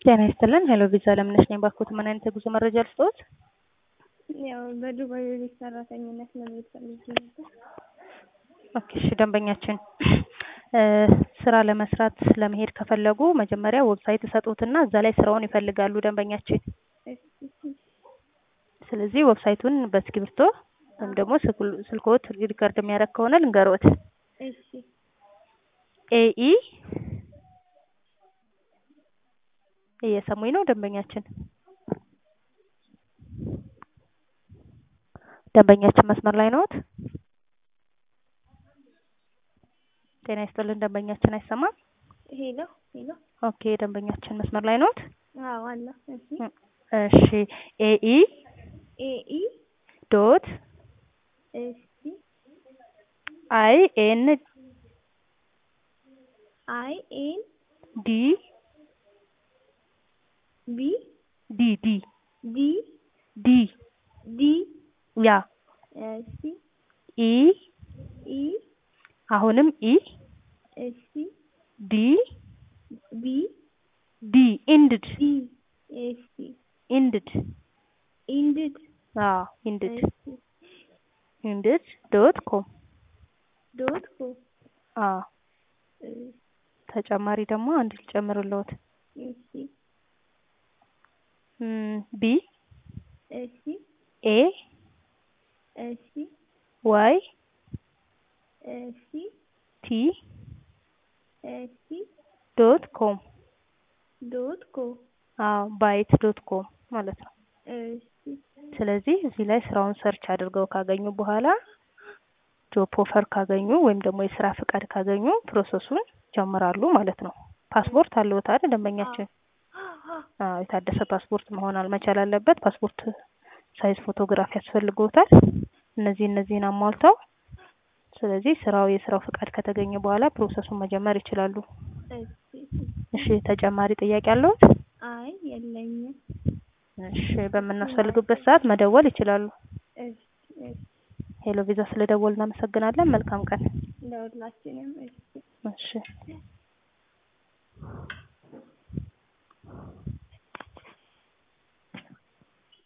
ጤና ይስጥልን። ሄሎ ቪዛ ለምነሽ ነኝ። ባክዎት ምን አይነት የጉዞ መረጃ ልስጥዎት? ያው በዱባይ የቤት ሰራተኝነት ለመሄድ ፈልጌ ነበር። ኦኬ እሺ፣ ደንበኛችን ስራ ለመስራት ለመሄድ ከፈለጉ መጀመሪያ ዌብሳይት እሰጡትና እዛ ላይ ስራውን ይፈልጋሉ ደንበኛችን። እሺ፣ ስለዚህ ዌብሳይቱን በእስክሪብቶ ወይም ደግሞ ስልክ- ስልክዎት ሪከርድ የሚያደርግ ከሆነ ልንገሮት። እሺ፣ ኤኢ እየሰሙኝ ነው ደንበኛችን? ደንበኛችን መስመር ላይ ነዎት? ጤና ይስጥልን ደንበኛችን አይሰማም? ሄሎ ሄሎ። ኦኬ ደንበኛችን መስመር ላይ ነዎት? አዎ አለ። እሺ፣ እሺ ኤኢ ኤኢ ዶት እሺ፣ አይ ኤን አይ ኤን ዲ ቢ ዲ ዲ ዲ ዲ ዲ ያ እሺ፣ ኢ ኢ አሁንም ኢ እሺ፣ ዲ ቢ ዲ ኢንድድ ዲ እሺ፣ ኢንድድ ኢንድድ አዎ ኢንድድ እሺ፣ ኢንድድ ዶት ኮም ዶት ኮ አዎ ተጨማሪ ደግሞ አንድ ልጨምርልዎት እሺ፣ እም፣ ቢ እሺ፣ ኤ እሺ፣ ዋይ እሺ፣ ቲ እሺ፣ ዶት ኮም ዶት ኮ አዎ ባይት ዶት ኮም ማለት ነው። እሺ፣ ስለዚህ እዚህ ላይ ስራውን ሰርች አድርገው ካገኙ በኋላ ጆብ ኦፈር ካገኙ ወይም ደግሞ የስራ ፍቃድ ካገኙ ፕሮሰሱን ጀምራሉ ማለት ነው። ፓስፖርት አለዎት አይደል ደንበኛችን? አዎ የታደሰ ፓስፖርት መሆን አልመቻል አለበት። ፓስፖርት ሳይዝ ፎቶግራፍ ያስፈልገውታል። እነዚህ እነዚህን አሟልተው ስለዚህ ስራው የስራው ፍቃድ ከተገኘ በኋላ ፕሮሰሱን መጀመር ይችላሉ። እሺ፣ እሺ ተጨማሪ ጥያቄ አለዎት? አይ የለኝም። እሺ በምናስፈልግበት ሰዓት መደወል ይችላሉ። እሺ፣ እሺ፣ ሄሎ ቪዛ ስለደወል እናመሰግናለን። መልካም ቀን። ለሁላችንም እሺ። እሺ